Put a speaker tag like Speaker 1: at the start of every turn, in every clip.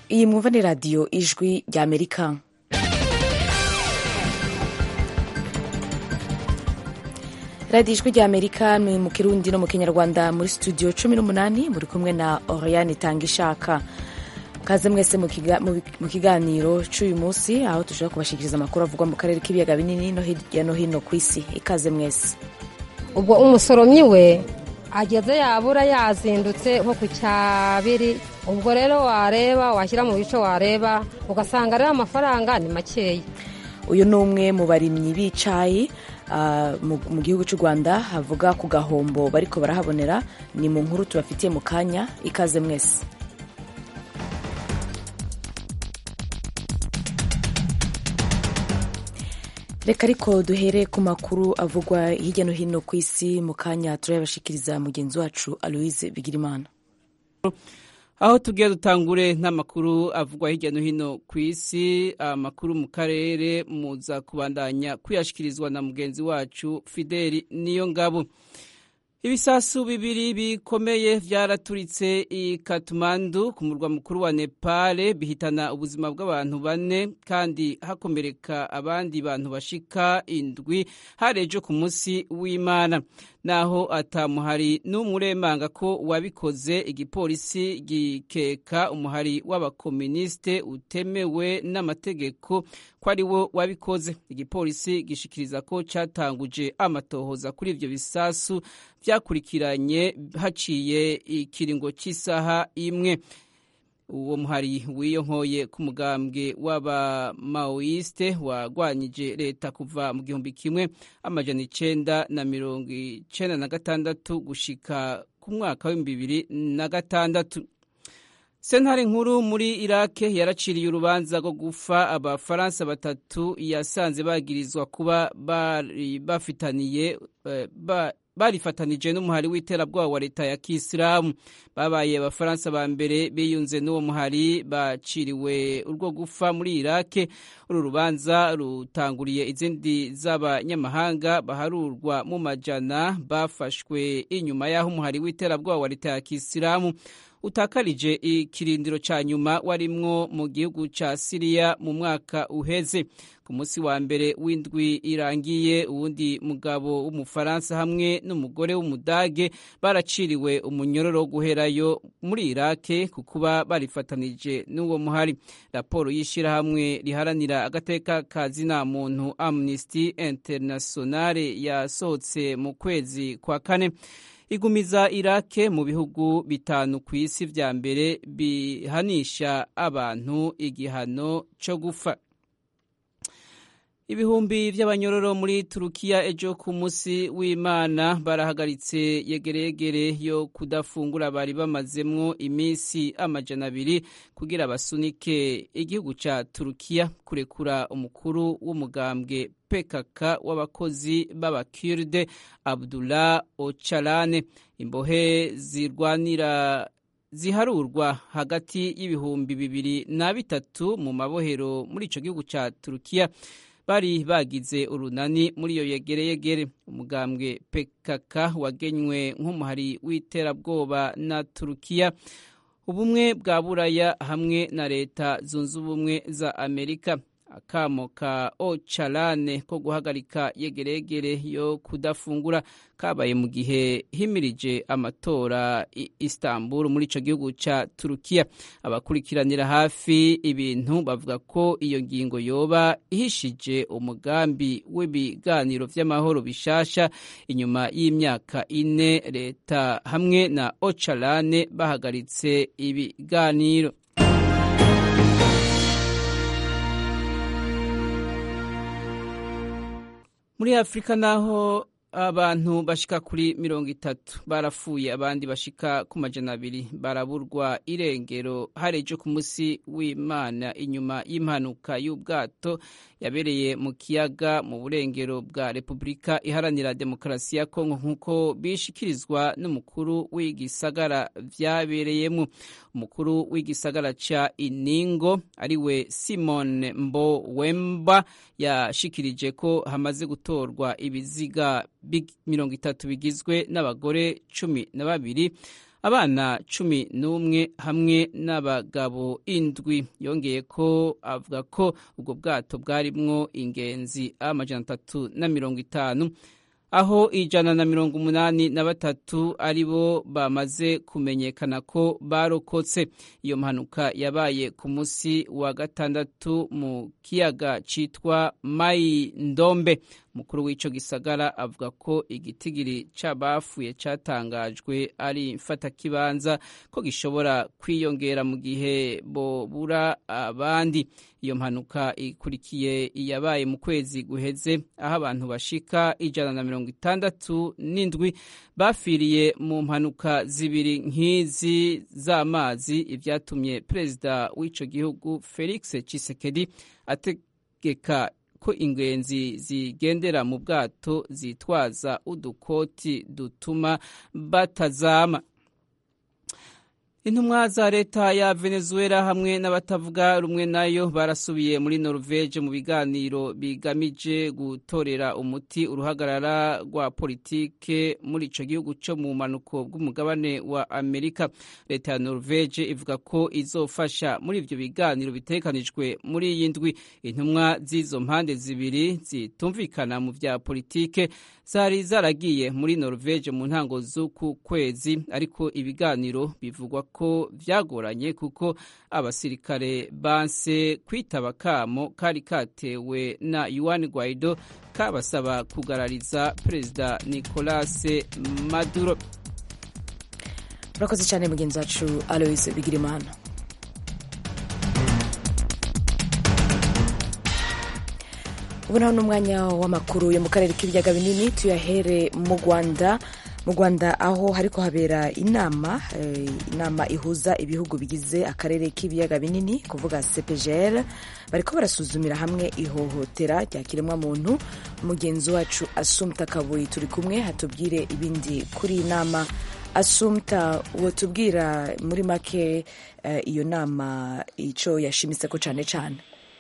Speaker 1: iyi mwumva ni radiyo ijwi rya amerika radiyo ijwi rya amerika ni mu kirundi no mu kinyarwanda muri studio cumi n'umunani muri kumwe na oriane itanga ishaka kaze mwese mu kiganiro cy'uyu munsi aho dushobora kubashikiriza amakuru avugwa mu karere k'ibiyaga binini no hirya no hino ku isi ikaze mwese
Speaker 2: ubwo umusoromyi we ageze yabura yazindutse nko ku cyabiri ubwo rero wareba washyira mu bice wareba ugasanga rero amafaranga ni makeya
Speaker 1: uyu ni umwe mu barimyi b'icayi mu gihugu cy'u rwanda havuga ku gahombo bariko barahabonera ni mu nkuru tubafitiye mu kanya ikaze mwese reka ariko duhere ku makuru avugwa hirya no hino ku isi mu kanya turayabashikiriza mugenzi wacu aloise bigirimana
Speaker 3: aho tugiye dutangure n'amakuru avugwa hirya no hino ku isi amakuru mu karere muza kubandanya kuyashyikirizwa na mugenzi wacu fideli niyo ngabo ibisasu bibiri bikomeye byaraturitse i katumandu ku murwa mukuru wa nepal bihitana ubuzima bw'abantu bane kandi hakomereka abandi bantu bashika indwi hari ejo ku munsi w'imana naho atamuhari n'umuremanga ko wabikoze igipolisi gikeka umuhari w'abakomunisite utemewe n'amategeko ko ari wo wabikoze igipolisi gishikiriza ko cyatanguje amatohoza kuri ibyo bisasu byakurikiranye haciye ikiringo cy'isaha imwe uwo muhari wiyonkoye ku mugambwe w'abamaoyiste wagwanyije leta kuva mu gihumbi kimwe amajana icenda na mirongo icenda na gatandatu gushika ku mwaka w'ibihumbi bibiri na gatandatu sentare nkuru muri irake yaraciriye urubanza rwo gufa abafaransa batatu yasanze bagirizwa kuba bari bafitaniye ba, barifatanije n'umuhari w'iterabwoba wa leta ya kisilamu babaye abafaransa ba mbere biyunze n'uwo muhari baciriwe urwo gufa muri irake uru rubanza rutanguriye izindi z'abanyamahanga baharurwa mu majana bafashwe inyuma y'aho umuhari w'iterabwoba wa leta ya kisilamu utakarije ikirindiro cya nyuma warimwo mu gihugu cya siriya mu mwaka uheze ku munsi wa mbere w'indwi irangiye uwundi mugabo w'umufaransa hamwe n'umugore w'umudage baraciriwe umunyororo wo guherayo muri irake ku kuba barifatanije n'uwo muhari raporo y'ishyirahamwe riharanira agateka ka zina muntu amnesty internationale yasohotse mu kwezi kwa kane igumiza irake mu bihugu bitanu ku isi vya mbere bihanisha abantu igihano cyo gufa ibihumbi by'abanyororo muri turukiya ejo ku munsi w'imana barahagaritse yegeregere yo kudafungura bari bamazemwo iminsi amajana abiri kugira basunike igihugu ca turukiya kurekura umukuru w'umugambwe pkk w'abakozi b'abakirde abdullah ocalane imbohe zirwanira ziharurwa hagati y'ibihumbi bibiri na bitatu mu mabohero muri ico gihugu ca turukiya bari bagize urunani muri iyo yegereyegere umugambwe pkk wagenywe nk'umuhari w'iterabwoba na turukiya ubumwe bwa buraya hamwe na leta zunze ubumwe za amerika akamo ka ocalane ko guhagarika yegeregere yo kudafungura kabaye mu gihe himirije amatora i Istanbul muri ico gihugu ca Turukiya abakurikiranira hafi ibintu bavuga ko iyo ngingo yoba ihishije umugambi w'ibiganiro vy'amahoro bishasha inyuma y'imyaka ine leta hamwe na Ocalane bahagaritse ibiganiro muri afurika naho abantu bashika kuri mirongo itatu barapfuye abandi bashika ku majana abiri baraburwa irengero hari ejo ku munsi w'imana inyuma y'impanuka y'ubwato yabereye mu kiyaga mu burengero bwa repubulika iharanira demokarasi ya kongo nk'uko bishikirizwa n'umukuru w'igisagara vyabereyemo umukuru w'igisagara ca iningo ariwe simon mbo wemba yashikirije ko hamaze gutorwa ibiziga mirongo itatu bigizwe n'abagore cumi na babiri abana cumi n'umwe hamwe n'abagabo indwi yongeye ko avuga ko ubwo bwato bwarimwo ingenzi amajana atatu na mirongo itanu aho ijana na mirongo umunani na batatu ari bo bamaze kumenyekana ko barokotse iyo mpanuka yabaye ku munsi wa gatandatu mu kiyaga citwa mayi ndombe umukuru w'ico gisagara avuga ko igitigiri c'abafuye catangajwe ari mfatakibanza ko gishobora kwiyongera mu gihe bobura abandi iyo mpanuka ikurikiye iyabaye mu kwezi guheze aho abantu bashika ijana na mirongo itandatu n'indwi bafiriye mu mpanuka zibiri nk'izi z'amazi ivyatumye perezida w'ico gihugu felix cisekedi ategeka ko ingenzi zigendera mu bwato zitwaza udukoti dutuma batazama intumwa za leta ya venezuela hamwe n'abatavuga rumwe nayo barasubiye muri norvege mu biganiro bigamije gutorera umuti uruhagarara rwa politike muri ico gihugu co mu manuko bw'umugabane wa amerika leta ya norvege ivuga ko izofasha muri ivyo biganiro bitegekanijwe muri iyi ndwi intumwa z'izo mpande zibiri zitumvikana mu vya politike zari zaragiye muri norvege mu ntango z'uku kwezi ariko ibiganiro bivugwa ko vyagoranye kuko abasirikare banse kwitaba kamo kari katewe na Juan Guaido kabasaba kugarariza perezida Nicolas Maduro
Speaker 1: urakoze cyane mugenzi wacu Alois Bigirimana ubu naho ni umwanya w'amakuru yo mu karere k'ibiyaga binini tuyahere mu rwanda mu rwanda aho hariko habera inama inama ihuza ibihugu bigize akarere k'ibiyaga binini kuvuga cpgr bariko barasuzumira hamwe ihohotera rya kiremwamuntu mugenzi wacu asumta kabuyi turi kumwe hatubwire ibindi kuri iyi nama asumta wotubwira muri make iyo nama ico yashimitse ko cane cane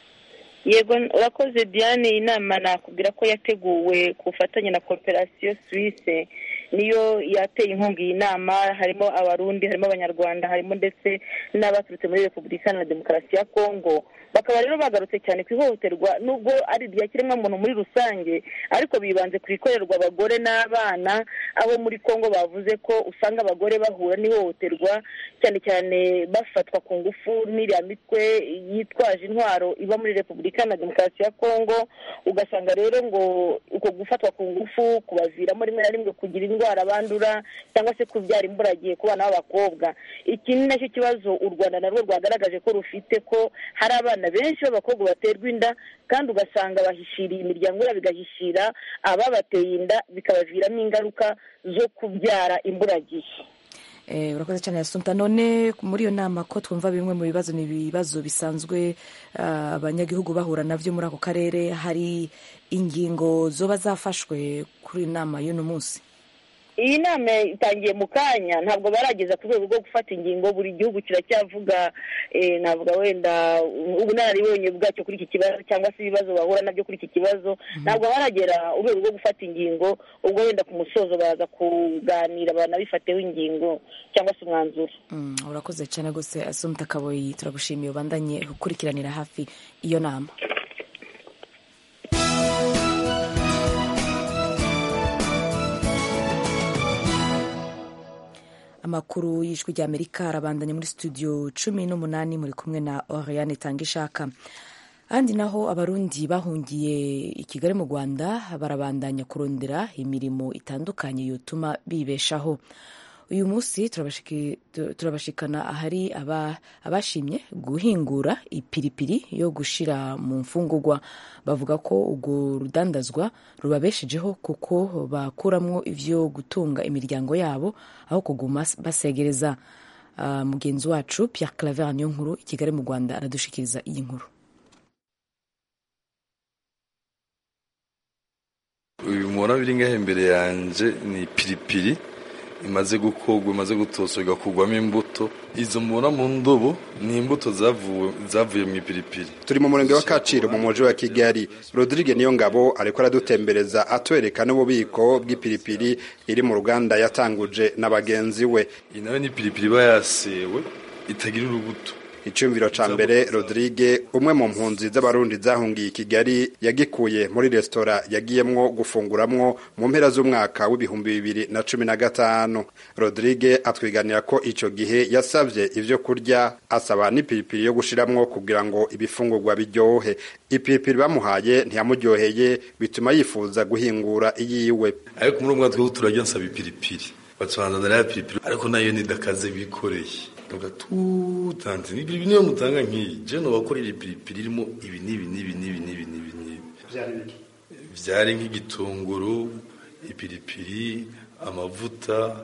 Speaker 4: yego urakoze diane iyi nama nakubwira ko yateguwe ku bufatanye na cooperation suisse niyo yateye inkunga iyi nama harimo abarundi harimo abanyarwanda harimo ndetse n'abaturutse muri repubulika na demokarasi ya kongo bakaba rero bagarutse cyane ku ihohoterwa nubwo ari irya kiremwamuntu muri rusange ariko bibanze ku ikorerwa abagore n'abana abo muri kongo bavuze ko usanga abagore bahura n'ihohoterwa cyane cyane bafatwa ku ngufu n'iriya mitwe yitwaje intwaro iba muri repubulika na demokarasi ya kongo ugasanga rero ngo uko gufatwa ku ngufu kubaviramo rimwe na rimwe kugira indwara bandura cyangwa se kubyara imburagihe ku bana b'abakobwa iki ni nacyo kibazo u rwanda narwo rwagaragaje ko rufite ko hari abana benshi b'abakobwa baterwa inda kandi ugasanga bahishiriye imiryango yabo igahishira ababateye inda bikabaviramo ingaruka zo kubyara imburagihe
Speaker 1: urakoze cyane yasumta none muri iyo nama ko twumva bimwe mu bibazo ni ibibazo bisanzwe abanyagihugu bahura nabyo muri ako karere hari ingingo zoba zafashwe kuri iyi nama y'uno munsi
Speaker 4: iyi nama itangiye mu kanya ntabwo barageza ku rwego rwo gufata ingingo buri gihugu kiracyavuga navuga wenda ubunararibonye bwacyo kuri iki kibazo cyangwa se ibibazo bahura nabyo kuri iki kibazo ntabwo baragera urwego rwo gufata ingingo ubwo wenda ku musozo baraza kuganira banabifateho ingingo cyangwa se umwanzuro
Speaker 1: urakoze cyane rwose asumta kaboyi turagushimiye ubandanye gukurikiranira hafi iyo nama amakuru y'ijwi ry'amerika arabandanya muri studio cumi n'umunani muri kumwe na oriane tangishaka ahandi naho abarundi bahungiye i kigali mu rwanda barabandanya kurondera imirimo itandukanye yotuma bibeshaho uyu munsi turabashikana ahari abashimye guhingura ipiripiri yo gushira mu mfungurwa bavuga ko urwo rudandazwa rubabeshejeho kuko bakuramwo ivyo gutunga imiryango yabo aho kuguma basegereza mugenzi wacu Pierre Claver niyo nkuru i Kigali mu Rwanda aradushikiriza iyi nkuru
Speaker 5: uyu mubona biri ngaho imbere yanje ni piripiri imaze gukorwa imaze gutoswa igakugwamo imbuto izo mubona mu ndobo ni imbuto zavuye zavuye mu ipiripiri
Speaker 6: turi mu murenge wa kaciro mu mujyi wa kigali rodrigue niyo ngabo ariko aradutembereza atwereka n'ububiko bw'ipiripiri iri mu ruganda yatanguje na bagenzi we
Speaker 5: iyi nayo ni ipiripiri iba yasewe itagira urubuto
Speaker 6: icyumviro ca mbere rodrigue umwe mu mpunzi z'abarundi zahungiye i kigali yagikuye muri resitora yagiyemwo gufunguramwo mu mpera z'umwaka w'ibihumbi bibiri na cumi na gatanu rodrigue atwiganira ko ico gihe yasavye ivyo kurya asaba n'ipiripiri yo gushiramwo kugira ngo ibifungurwa biryohe ipiripiri bamuhaye ntiyamuryoheye bituma yifuza guhingura iyiwe
Speaker 5: ariko muri umwaka twebwe turarya nsaba ipiripiri batubanzanira ya piripiri ariko nayo nidakaze bikoreye ugatutanze n'ibiri niyo mutanga nk'iyi je nobakorera ipiripiri irimo ibi n'ibi n'ibi n'ibi n'ibi n'ibi n'ibi vyari nk'igitunguru ipiripiri amavuta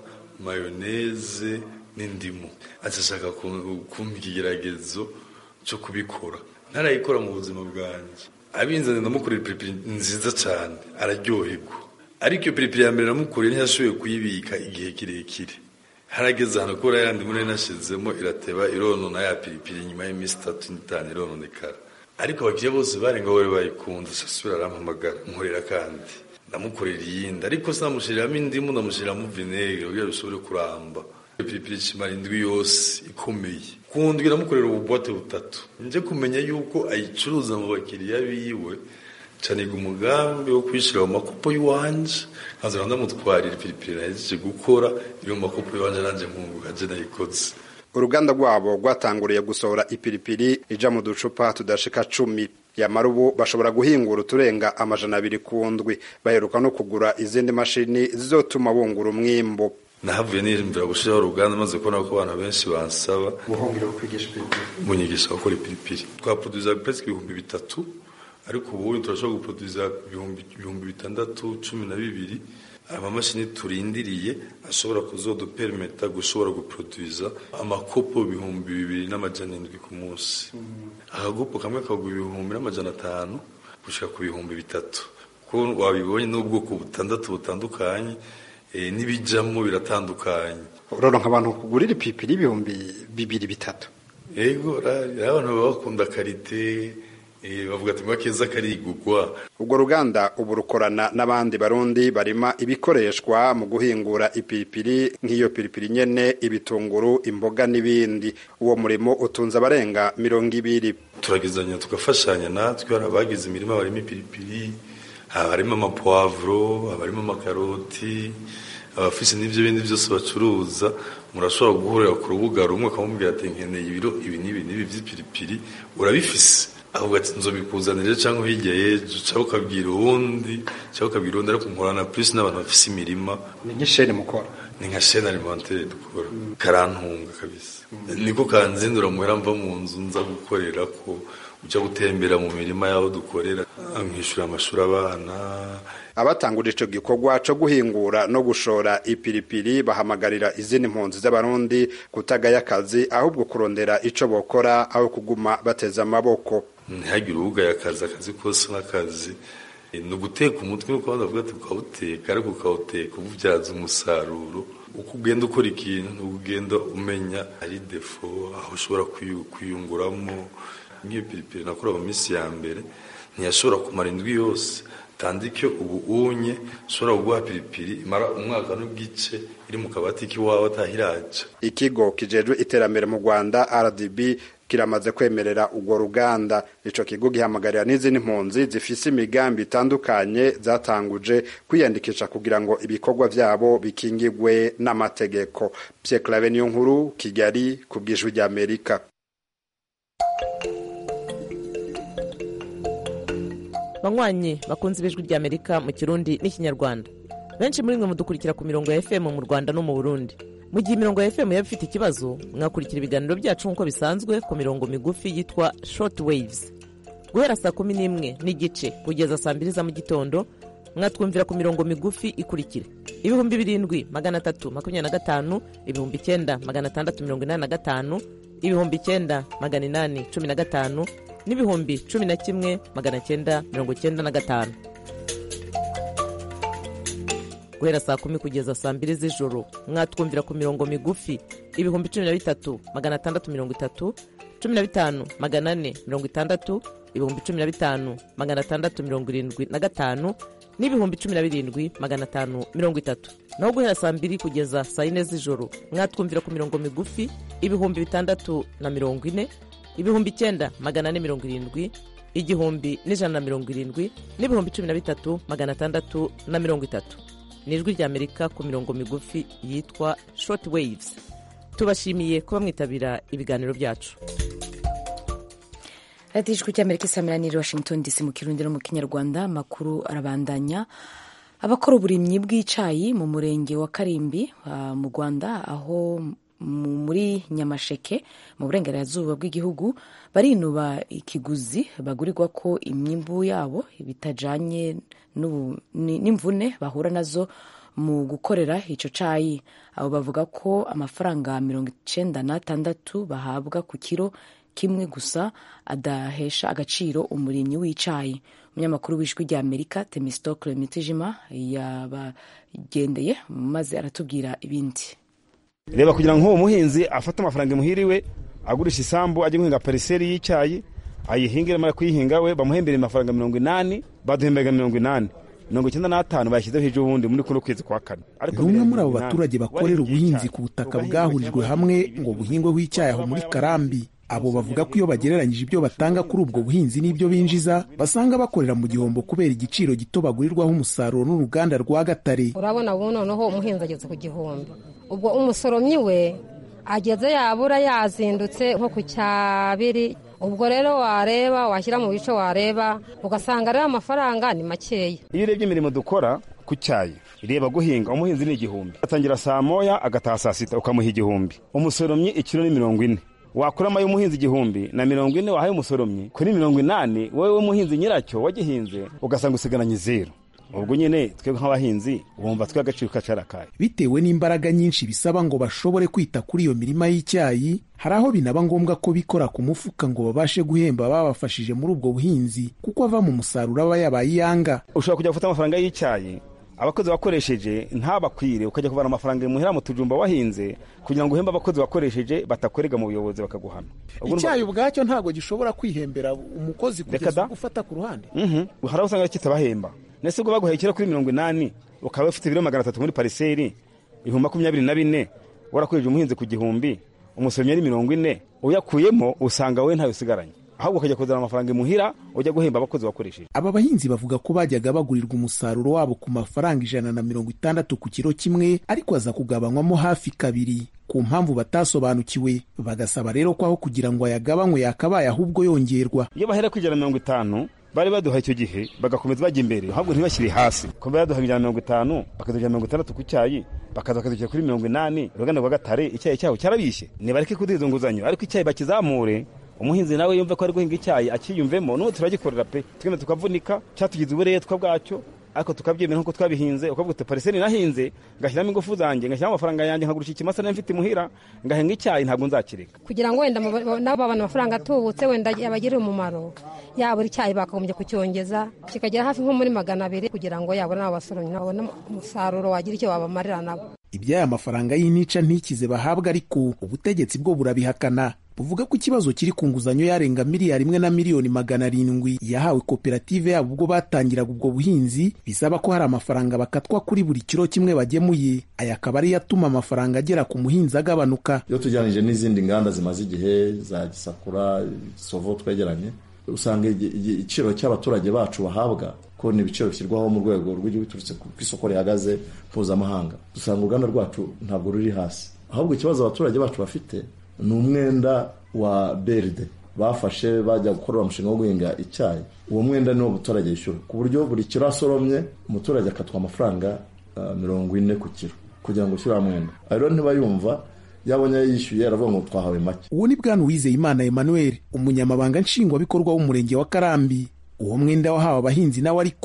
Speaker 5: mayoneze n'indimu acashaka kumpa ikigeragezo co kubikora ntarayikora mu buzima bwanje abinzanye ndamukorera ipiripiri nziza cane araryoherwa ariko iyo piripiri ya mbere namukoreye ntiyashoboye kuyibika igihe kirekire harageze ahantu kubera yandi muri nashizemo irateba ironona ya piripiri nyuma y'iminsi itatu n'itanu irononekara ariko abakiriya bose barenga bari bayikunze sasubira arampamagara nkorera kandi ndamukorera iyindi ariko sinamushiriramo indimu ndamushiriramo vinegere kugira bishobore kuramba iyo piripiri kimara indwi yose ikomeye kundwi namukorera ububote butatu nje kumenya yuko ayicuruza mu bakiriya biwe caniga umugambi wo kwishyira mu makopo y'iwanje nkazana ndamutwarira ipiripiri nahejeje gukora iri mu makopo y'iwanje nanjye nkunguka je nayikoze
Speaker 6: uruganda rwabo rwatanguriye gusohora ipiripiri ija mu ducupa tudashika cumi yamara ubu bashobora guhingura uturenga amajana abiri ku ndwi baheruka no kugura izindi mashini zizotuma bungura umwimbu
Speaker 5: nahavuye niyumvira gushiraho uruganda maze kubona ko abantu benshi bansaba
Speaker 6: buhungiro kwigisha ipiripiri
Speaker 5: bunyigisha gukora ipiripiri twaproduza presque ibihumbi bitatu ariko ubu turashobora guproduza ibihumbi bitandatu cumi na bibiri amamashini turindiriye ashobora kuzoduperimeta gushobora guproduza amakopo ibihumbi bibiri n'amajana indwi ku munsi akagopo kamwe kagura ibihumbi n'amajana atanu gushika ku bihumbi bitatu kuko wabibonye n'ubwoko butandatu butandukanye n'ibijamo biratandukanye
Speaker 6: uroronka abantu kugurira ipipiri ibihumbi bibiri bitatu
Speaker 5: yego abantu baba bakunda karite bavuga ati mwa keza karigugwa
Speaker 6: ubwo ruganda ubu rukorana n'abandi barundi barima ibikoreshwa mu guhingura ipiripiri nk'iyo piripiri nyene ibitunguru imboga n'ibindi uwo murimo utunze abarenga mirongo ibiri
Speaker 5: turagezanya tugafashanya natwe hari abagize imirima barimo ipiripiri abarimo amapwavuro abarimo amakaroti abafise n'ivyo bindi byose bacuruza murashobora guhurira ku rubuga rumwe akamubwira ati nkeneye ibiro ibi n'ibi n'ibi vy'ipiripiri urabifise ahubwo ati nzobikuzanire cyangwa hirya y'ejo cyangwa ukabwira uwundi cyangwa ukabwira uwundi ariko nkorana plus n'abantu bafise imirima
Speaker 6: ni nk'isheni mukora
Speaker 5: ni nka shene alimentaire dukora karantunga kabisa niko kanzindura muhera mva mu nzu nza gukorera ko uja gutembera mu mirima y'aho dukorera nkishura amashuri abana
Speaker 6: abatangura ico gikorwa co guhingura no gushora ipiripiri bahamagarira izindi mpunzi z'abarundi kutagaya akazi ahubwo kurondera ico bokora aho kuguma bateza amaboko
Speaker 5: ntihagire uwugaya akazi akazi kose n'akazi ni uguteka umutwe nuko abandi bavuga ati ukawuteka ariko ukawuteka ububyaza umusaruro uko ugenda ukora ikintu ni ugenda umenya ari defo aho ushobora kwiyunguramo nk'iyo piripiri nakora mu minsi ya mbere ntiyashobora kumara indwi yose tandike ubu unye ushobora kuguha piripiri imara umwaka n'igice iri mu kabati k'iwawe atahiraja
Speaker 6: ikigo kijejwe iterambere mu rwanda rdb kiramaze kwemerera urwo ruganda ico kigo gihamagarira n'izindi mpunzi zifise imigambi itandukanye zatanguje kwiyandikisha kugira ngo ibikorwa vyabo bikingigwe n'amategeko Pierre Claver niyo nkuru Kigali ku bw'ijwi ry'Amerika
Speaker 7: banywanyi bakunze ibijwi ry'Amerika mu kirundi n'ikinyarwanda benshi muri mwe mudukurikira ku mirongo ya FM mu Rwanda no mu Burundi mu gihe imirongo ya FM yaba ifite ikibazo mwakurikira ibiganiro byacu nk'uko bisanzwe ku mirongo migufi yitwa short waves guhera saa kumi n'imwe n'igice kugeza saa mbiri za mu gitondo mwatwumvira ku mirongo migufi ikurikira ibihumbi birindwi magana atatu makumyabiri na gatanu ibihumbi icyenda magana atandatu mirongo inani na gatanu ibihumbi icyenda magana inani cumi na gatanu n'ibihumbi cumi na kimwe magana cyenda mirongo cyenda na gatanu guhera saa kumi kugeza saa mbiri z'ijoro mwatwumvira ku mirongo migufi ibihumbi cumi na bitatu magana atandatu mirongo itatu cumi na bitanu magana ane mirongo itandatu ibihumbi cumi na bitanu magana atandatu mirongo irindwi na gatanu n'ibihumbi cumi na birindwi magana atanu mirongo itatu naho guhera saa mbiri kugeza saa yine z'ijoro mwatwumvira ku mirongo migufi ibihumbi bitandatu na mirongo ine ibihumbi icyenda magana ane mirongo irindwi igihumbi n'ijana na mirongo irindwi n'ibihumbi cumi na bitatu magana atandatu na mirongo itatu ni ijwi ry'amerika ku mirongo migufi yitwa short waves tubashimiye kuba mwitabira ibiganiro byacu
Speaker 1: radiyo ijwi ry'amerika isamiraniye washington dc mu kirundi no mu kinyarwanda amakuru arabandanya abakora uburimyi bw'icyayi mu murenge wa karimbi uh, mu rwanda aho muri nyamasheke mu burengerazuba bw'igihugu barinuba ikiguzi bagurirwa ko imyimbu yabo bitajanye n'imvune bahura nazo mu gukorera icyo cyayi abo bavuga ko amafaranga mirongo icyenda n'atandatu bahabwa ku kiro kimwe gusa adahesha agaciro umurimyi w'icyayi umunyamakuru w'ijwi rya amerika temistokle mitijima yabagendeye maze aratubwira ibindi
Speaker 8: reba kugira ngo uwo muhinzi afate amafaranga imuhiriwe agurisha isambu ajye guhinga pariseri y'icyayi ayihinge amara kuyihinga we bamuhembere amafaranga mirongo inani baduhemberaga mirongo inani mirongo icyenda n'atanu bayashyizeho hejuru ubundi muri kuno kwezi kwa kane
Speaker 9: ni umwe muri abo baturage bakorera ubuhinzi ku butaka bwahurijwe hamwe ngo buhingweho icyayi aho muri karambi abo bavuga ko iyo bagereranyije ibyo batanga kuri ubwo buhinzi n'ibyo binjiza basanga bakorera mu gihombo kubera igiciro gito bagurirwaho umusaruro n'uruganda rwa gatare
Speaker 2: urabona ubu noneho umuhinzi ageze ku gihumbi ubwo umusoromyi we ageze yabura yazindutse nko ku cyabiri ubwo rero wareba washyira mu bice wareba ugasanga rero amafaranga ni makeya
Speaker 8: iyo urebye imirimo dukora ku cyayi reba guhinga umuhinzi ni igihumbi atangira saa moya agataha saa sita ukamuha igihumbi umusoromyi ikiro ni mirongo ine wakuramo y'umuhinzi igihumbi na mirongo ine wahaye umusoromyi kuri mirongo inani wowe w'umuhinzi nyiracyo wagihinze ugasanga usigaranye zeru ubwo nyine twebwe nk'abahinzi wumva twe agaciro kacarakaye
Speaker 9: bitewe n'imbaraga nyinshi bisaba ngo bashobore kwita kuri iyo mirima y'icyayi hari aho binaba ngombwa ko bikora ku mufuka ngo babashe guhemba babafashije muri ubwo buhinzi kuko ava mu musaruro aba yabaye iyanga
Speaker 8: ushobora kujya gufata amafaranga y'icyayi abakozi wakoresheje ntabakwire ukajya kubara amafaranga imuhira mu tujumba wahinze kugira ngo uhembe abakozi wakoresheje batakorega mu buyobozi bakaguhana
Speaker 9: icyayi ubwacyo ntabwo gishobora kwihembera umukozi kugeza gufata ku ruhande
Speaker 8: hari aho usanga kitabahemba ndetse ubwo baguhaye ikiro kuri mirongo inani ukaba ufite ibiro magana atatu muri pariseri ibihumbi makumyabiri na bine warakoresheje umuhinzi ku gihumbi umusomyi ari mirongo ine uyakuyemo usanga wowe ntayo usigaranye ahubwo ukajya kuzana amafaranga imuhira ujya guhemba abakozi wakoresheje
Speaker 9: aba bahinzi bavuga ko bajyaga bagurirwa umusaruro wabo ku mafaranga ijana na mirongo itandatu ku kiro kimwe ariko aza kugabanywamo hafi kabiri ku mpamvu batasobanukiwe bagasaba rero ko aho kugira ngo ayagabanywe yakabaye ahubwo yongerwa
Speaker 8: iyo bahera ku ijana na mirongo itanu bari baduha icyo gihe bagakomeza bajya imbere ahubwo ntibashyire hasi kuba baduha ijana na mirongo itanu bakaduha mirongo itandatu ku cyayi bakaza bakadushyira kuri mirongo inani uruganda rwa gatare icyayi cyabo cyarabishye nibareke kuduha izo nguzanyo ariko icyayi bakizamure umuhinzi nawe yumve ko ari guhinga icyayi akiyumvemo n'ubu turagikorera pe twemye tukavunika cyatugize uburetwa bwacyo ariko tukabyemera nk'uko twabihinze ukavuga uti pariseri nahinze ngashyiramo ingufu zanjye ngashyiramo amafaranga yanjye nkagurisha ikimasa nari mfite imuhira ngahinga icyayi ntabwo nzakireka
Speaker 2: kugira ngo wenda nabo babona amafaranga atubutse wenda yabagirire umumaro yabura icyayi bakagombye kucyongeza kikagera hafi nko muri magana abiri kugira ngo yabona n'abo basoromyi babone umusaruro wagira icyo babamarira nabo
Speaker 9: iby'aya mafaranga y'intica ntikize bahabwa ariko ubutegetsi bwo burabihakana buvuga ko ikibazo kiri ku nguzanyo yarenga miliyari imwe na miliyoni magana arindwi yahawe koperative yabo ubwo batangiraga ubwo buhinzi bisaba ko hari amafaranga bakatwa kuri buri kiro kimwe bagemuye aya akaba ariyo atuma amafaranga agera ku muhinzi agabanuka
Speaker 10: iyo tujyanije n'izindi nganda zimaze igihe za gisakura sovo twegeranye usanga igiciro cy'abaturage bacu bahabwa ko ni ibiciro bishyirwaho mu rwego rw'igihugu biturutse ku isoko rihagaze mpuzamahanga dusanga uruganda rwacu ntabwo ruri hasi ahubwo ikibazo abaturage bacu bafite ni umwenda wa beride bafashe bajya gukorera umushinga wo guhinga icyayi uwo mwenda niwo umuturage yishyura ku buryo buri kiro asoromye umuturage akatwa amafaranga mirongo ine ku kiro kugira ngo ushyire mwenda rero ntiba yumva yabonye yishyuye aravuga ngo twahawe make
Speaker 9: uwo ni bwana uwizeyimana emmanuel umunyamabanga nshingwabikorwa w'umurenge wa karambi uwo mwenda wahawe abahinzi nawe ariko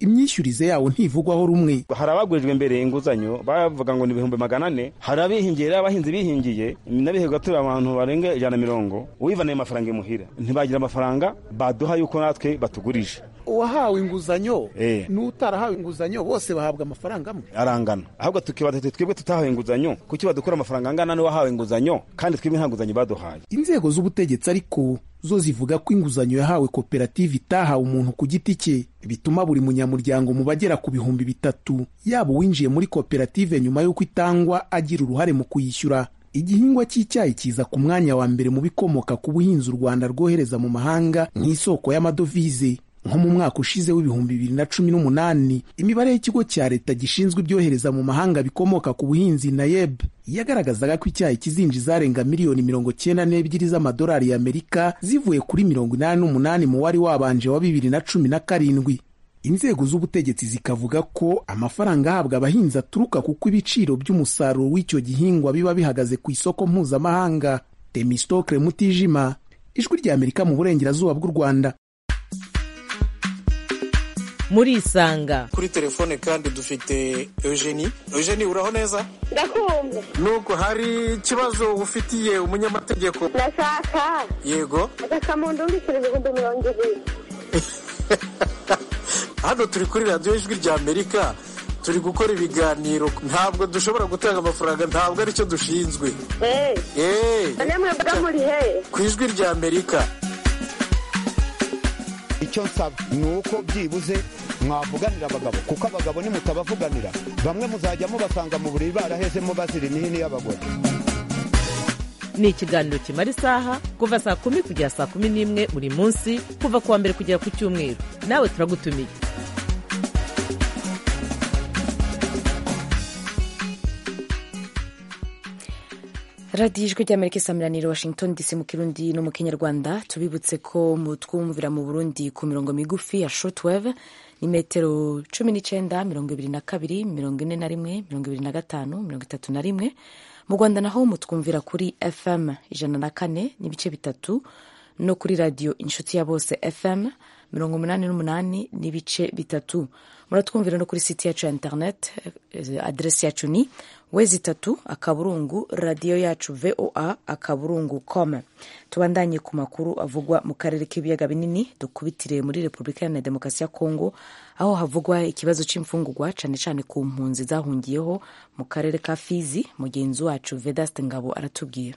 Speaker 9: imyishyurize yawo ntivugwaho rumwe
Speaker 8: hari abagurijwe mbere inguzanyo bavuga ngo ni ibihumbi magana ane hari abihingiye rero abahinzi bihingiye n'abihebwa turi abantu barenga ijana na mirongo uwivaniye amafaranga imuhira ntibagira amafaranga baduha yuko natwe batugurije
Speaker 9: uwahawe inguzanyo
Speaker 8: Eh.
Speaker 9: n'utarahawe inguzanyo bose bahabwa amafaranga amwe
Speaker 8: arangana ahubwo tukibaza tuti twebwe tutahawe inguzanyo kuki badukura amafaranga angana n'uwahawe inguzanyo kandi twebwe nta nguzanyo baduhaye
Speaker 9: inzego z'ubutegetsi ariko zo zivuga ko inguzanyo yahawe koperative itahawe umuntu ku giti cye bituma buri munyamuryango mu bagera ku bihumbi bitatu yaba uwinjiye muri koperative nyuma y'uko itangwa agira uruhare mu kuyishyura igihingwa cy'icyayi kiza ku mwanya wa mbere mu bikomoka ku buhinzi u rwanda rwohereza mu mahanga nk'isoko y'amadovize nko mu mwaka ushize w'ibihumbi bibiri na cumi n'umunani imibare y'ikigo cya leta gishinzwe ibyohereza mu mahanga bikomoka ku buhinzi nayeb yagaragazaga ko icyayi kizinjiza arenga miliyoni mirongo cyenda n'ebyiri z'amadolari y'amerika zivuye kuri mirongo inani n'umunani mu wari wabanje wa bibiri na cumi na karindwi inzego z'ubutegetsi zikavuga ko amafaranga ahabwa abahinzi aturuka kuko ibiciro by'umusaruro w'icyo gihingwa biba bihagaze ku isoko mpuzamahanga temistokle mutijima ijwi ry'amerika mu burengerazuba bw'u rwanda
Speaker 7: murisanga
Speaker 11: kuri telefone kandi dufite eugenie eugenie uraho neza
Speaker 12: ndakumva
Speaker 11: nuko hari ikibazo ufitiye umunyamategeko
Speaker 12: ndashaka
Speaker 11: yego
Speaker 12: agasamundu mbikira ibihumbi mirongo ibiri
Speaker 11: hano turi kuri radiyo ijwi rya amerika turi gukora ibiganiro ntabwo dushobora gutanga amafaranga ntabwo aricyo dushinzwe
Speaker 12: eee
Speaker 11: eee
Speaker 12: none mwebwe muri he
Speaker 11: ku ijwi rya amerika
Speaker 13: icyo nsaba ni uko byibuze mwavuganira abagabo kuko abagabo nimutabavuganira bamwe muzajya mubasanga mu buriri barahezemo bazira imihini y'abagore
Speaker 7: ni ikiganiro kimara isaha kuva saa kumi kugera saa kumi n'imwe buri munsi kuva ku wa mbere kugera ku cyumweru nawe turagutumiye
Speaker 1: radiyo ijwi ry'amerika isamiraniye washington dc mu kirundi no mu kinyarwanda tubibutse ko mutwumvira mu burundi ku mirongo migufi ya shortwave ni metero cumi n'icyenda mirongo ibiri na kabiri mirongo ine na rimwe mirongo ibiri na gatanu mirongo itatu na rimwe mu rwanda naho mutwumvira kuri fm ijana na kane n'ibice bitatu no kuri radiyo inshuti ya bose fm mirongo umunani n'umunani n'ibice bitatu muratwumvira no kuri site yacu ya internet eh, aderesi yacu ni wezi itatu akaburungu radiyo yacu voa akaburungu com tubandanye ku makuru avugwa mu karere k'ibiyaga binini dukubitire muri repubulika iharanira demokarasi ya kongo aho havugwa ikibazo cy'imfungurwa cyane cyane ku mpunzi zahungiyeho mu karere ka fizi mugenzi wacu vedaste ngabo aratubwira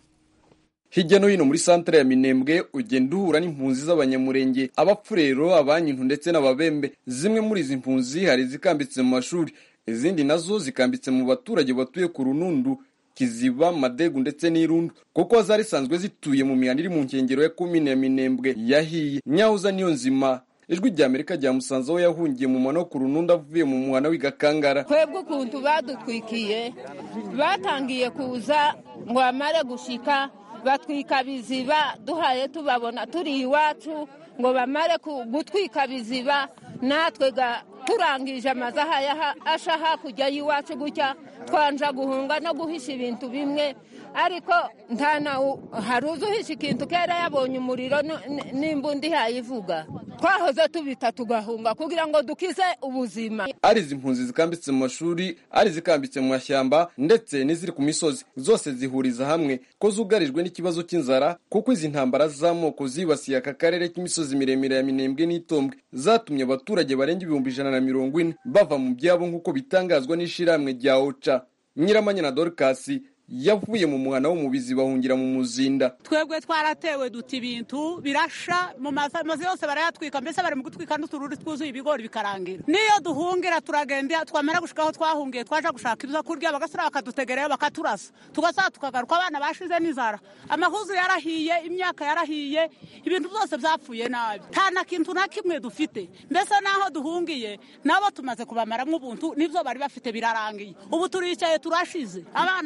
Speaker 14: hirya no hino muri santere ya minembwe ugenda uhura n'impunzi z'abanyamurenge abapfurero abanyintu ndetse n'ababembe zimwe muri izi mpunzi hari izikambitse mu mashuri izindi nazo zikambitse mu baturage batuye ku runundu kiziba madegu ndetse n'irundu kuko zari zisanzwe zituye mu mihanda iri mu nkengero ya komine ya minembwe yahiye nyahuza niyo nzima ijwi rya amerika ryamusanze aho yahungiye mu mwana wo ku runundu avuye mu muhana w'igakangara
Speaker 15: twebwe ukuntu badutwikiye batangiye kuza ngo bamare gushika batwika biziba duhaye tubabona turi iwacu ngo bamare gutwika biziba natwe turangije amazaha asha hakurya y'iwacu gutya twanja guhunga no guhisha ibintu bimwe ariko nta nawe hari uzi uhisha ikintu kera yabonye umuriro n'imbunda ihayivuga twahoze tubita tugahunga kugira ngo dukize ubuzima
Speaker 14: ari izi mpunzi zikambitse mu mashuri ari izikambitse mu mashyamba ndetse n'iziri ku misozi zose zihuriza hamwe ko zugarijwe n'ikibazo cy'inzara kuko izi ntambara z'amoko zibasiye aka karere k'imisozi miremire ya minembwe n'itombwe zatumye abaturage barenga ibihumbi ijana na mirongo ine bava mu byabo nk'uko bitangazwa n'ishyirahamwe rya oca nyiramanya na dorikasi yavuye mu muhana wo mu bizi bahungira mu muzinda
Speaker 16: twebwe twaratewe duta ibintu birasha mu mazu yose barayatwika mbese bari mu gutwika n'utururi twuzuye ibigori bikarangira niyo duhungira turagenda twamara gushika aho twahungiye twaje gushaka ibyo kurya bagasura bakadutegereyo bakaturasa tugasaba tukagaruka abana bashize n'inzara amahuzu yarahiye imyaka yarahiye ibintu byose byapfuye nabi nta na kintu na kimwe dufite mbese n'aho duhungiye nabo tumaze kubamaramo ubuntu n'ibyo bari bafite birarangiye ubu turicaye turashize abana baragowe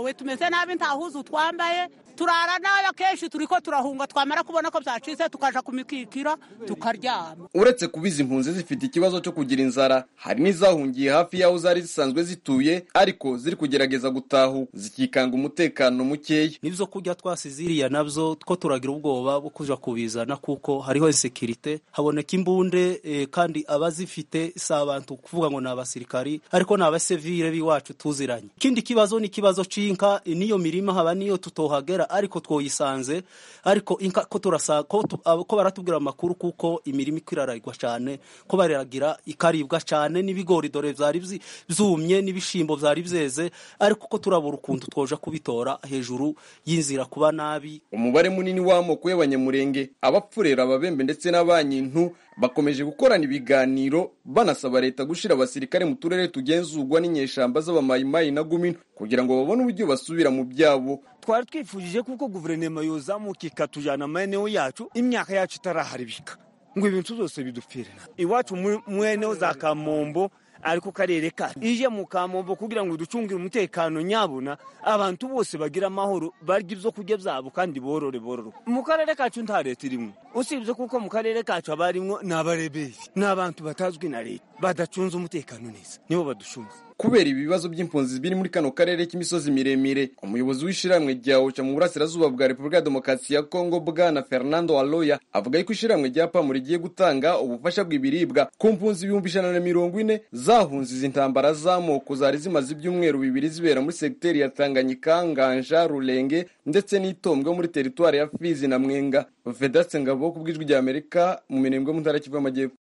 Speaker 16: turagowe tumeze nabi nta huzu twambaye turara nabi akenshi turi ko turahunga twamara kubona ko byacitse tukaja ku mikikiro tukaryama
Speaker 14: uretse kuba izi mpunzi zifite ikibazo cyo kugira inzara hari n'izahungiye hafi y'aho zari zisanzwe zituye ariko ziri kugerageza gutahu zikikanga umutekano mukeya
Speaker 17: n'ibyo kurya twasize iriya nabyo two turagira ubwoba bwo kuja kubizana kuko hariho insekirite haboneka imbunde eh, kandi abazifite si abantu kuvuga ngo ni abasirikari ariko ni abasivile b'iwacu tuziranye ikindi kibazo ni ikibazo c'inka n'iyo mirima haba niyo tutohagera ariko twoyisanze ariko inka ko turasa ko, tu, abo- ko baratubwira amakuru kuko imirima iko iraragwa cyane ko bariragira ikaribwa cyane n'ibigori dore vyari vyi- vyumye n'ibishimbo vyari vyeze ariko ko turabura ukuntu twoja kubitora hejuru y'inzira kuba nabi
Speaker 14: umubare munini w'amoko y'abanyamurenge abapfurera ababembe ndetse n'abanyintu bakomeje gukorana ibiganiro banasaba leta gushyira abasirikare mu turere tugenzurwa n'inyeshamba z'abamayimayi na gumino kugira ngo babone uburyo basubira mu byabo
Speaker 18: twari twifujije kuko guverinoma yozamuka ikatujyana amaeneo yacu imyaka yacu itaraharibika ngo ibintu byose bidupfire iwacu mu- mweneho za kamombo ariko karere kacu ije mu kamombo kugira ngo ducungire umutekano nyabuna abantu bose bagira amahoro barya ibyo kurya byabo kandi borore bororo mu karere kacu nta leta irimo usibye kuko mu karere kacu haba harimwo ni abareberi ni abantu batazwi na leta badacunze umutekano neza nibo baducunze
Speaker 14: kubera ibibazo by'impunzi biri muri kano karere k'imisozi miremire umuyobozi w'ishyirahamwe rya oca mu burasirazuba bwa repubulika ya demokarasi ya kongo bwana fernando aloya avuga yuko ishyirahamwe rya pamu rigiye gutanga ubufasha bw'ibiribwa ku mpunzi ibihumbi ijana na mirongo ine zahunze izi ntambara z'amoko zari zimaze ibyumweru bibiri zibera muri segiteri ya tanganyika nganja rurenge ndetse n'itombwe muri teritwari ya fizi na mwenga vedaste ngabo ku bw'ijwi rya amerika mu mirembwe mu ntara kivu y'amajyepfo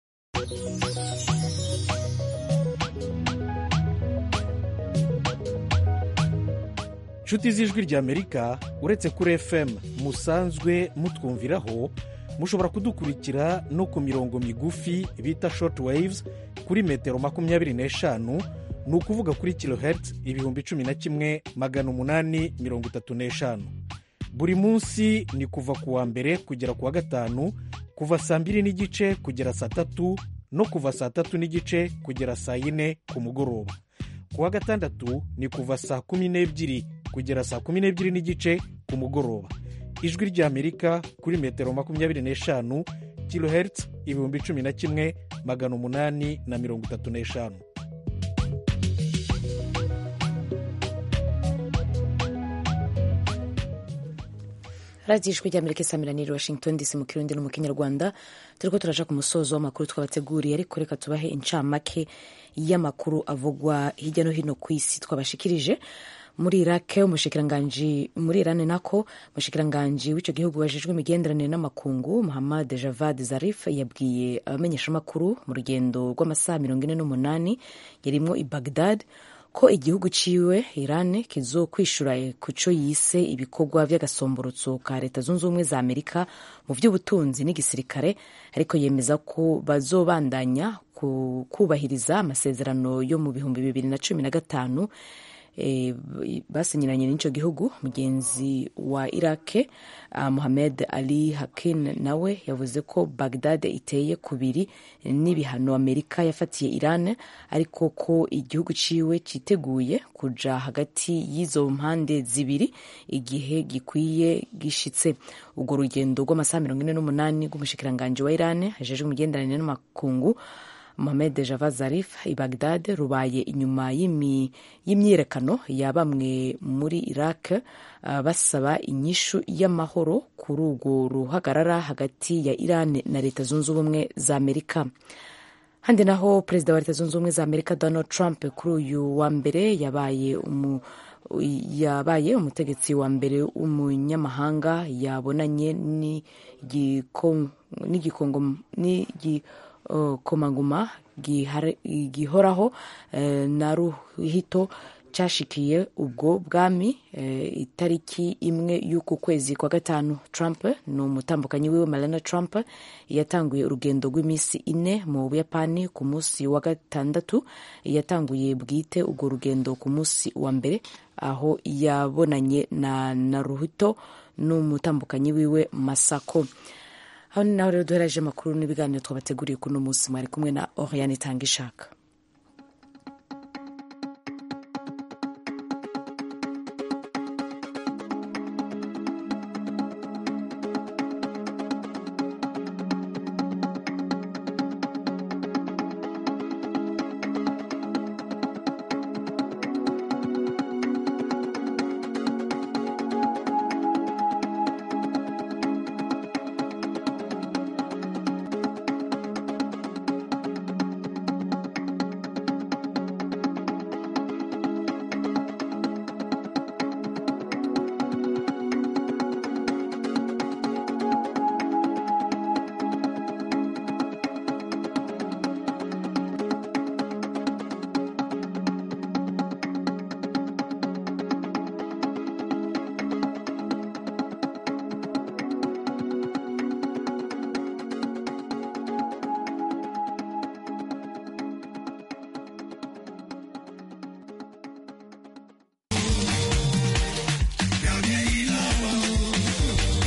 Speaker 19: nshuti z'ijwi ry'amerika uretse kuri fm musanzwe mutwumviraho mushobora kudukurikira no ku mirongo migufi bita short waves kuri metero makumyabiri n'eshanu ni ukuvuga kuri kilohertz ibihumbi cumi na kimwe magana umunani mirongo itatu n'eshanu buri munsi ni kuva ku wa mbere kugera ku wa gatanu kuva saa mbiri n'igice kugera saa tatu no kuva saa tatu n'igice kugera saa yine ku mugoroba ku wa gatandatu ni kuva saa kumi n'ebyiri kugera saa kumi n'ebyiri n'igice ku mugoroba ijwi ry'amerika kuri metero makumyabiri n'eshanu kilohertz ibihumbi cumi na kimwe magana umunani na mirongo itatu n'eshanu
Speaker 1: radiyo ijwi ry'amerika isamiraniye washington dc mu kirundi no mu kinyarwanda turi ko turaja ku musozo w'amakuru twabateguriye ariko reka tubahe incamake y'amakuru avugwa hirya no hino ku isi twabashikirije muri irake umushikiranganji muri irani nako umushikiranganji w'icyo gihugu wajejwe imigenderanire n'amakungu muhammad javad zarif yabwiye abamenyeshamakuru mu rugendo rw'amasaha mirongo ine n'umunani yarimwo i bagdad ko igihugu ciwe Iran kizokwishura ku co yise ibikorwa vy'agasomborotso ka leta zunze ubumwe za Amerika mu vy'ubutunzi n'igisirikare ariko yemeza ko bazobandanya kubahiriza amasezerano yo mu bihumbi bibiri na cumi na gatanu e, basinyiranye n'ico gihugu mugenzi wa irake uh, Mohamed Ali Hakin nawe yavuze ko Baghdad iteye kubiri n'ibihano Amerika yafatiye Iran ariko ko igihugu ciwe citeguye kuja hagati y'izo mpande zibiri igihe gikwiye gishitse urwo rugendo rw'amasaha mirongo ine n'umunani rw'umushikiranganji wa Iran hajejwe imigenderanire n'amakungu Mohamed Javad Zarif i Baghdad rubaye inyuma y'imyiyerekano ya bamwe muri Iraq uh, basaba inyishu y'amahoro kuri urwo ruhagarara hagati ya Iran na Leta Zunze Ubumwe za Amerika. Handi naho Perezida wa Leta Zunze Ubumwe za Amerika Donald Trump kuri uyu wa mbere yabaye umu yabaye umutegetsi wa mbere w'umunyamahanga yabonanye n'igi komanguma gihoraho na ruhito cyashikiye ubwo bwami itariki imwe y'uku kwezi kwa gatanu Trump ni umutambukanyi wiwe Melania Trump yatanguye urugendo rw'iminsi ine mu Buyapani ku munsi wa gatandatu yatanguye bwite urwo rugendo ku munsi wa mbere aho yabonanye na Naruhito n'umutambukanyi wiwe Masako aho ni naho rero duhereje amakuru n'ibiganiro twabateguriye kuno munsi mwari kumwe na Oriane Tangishaka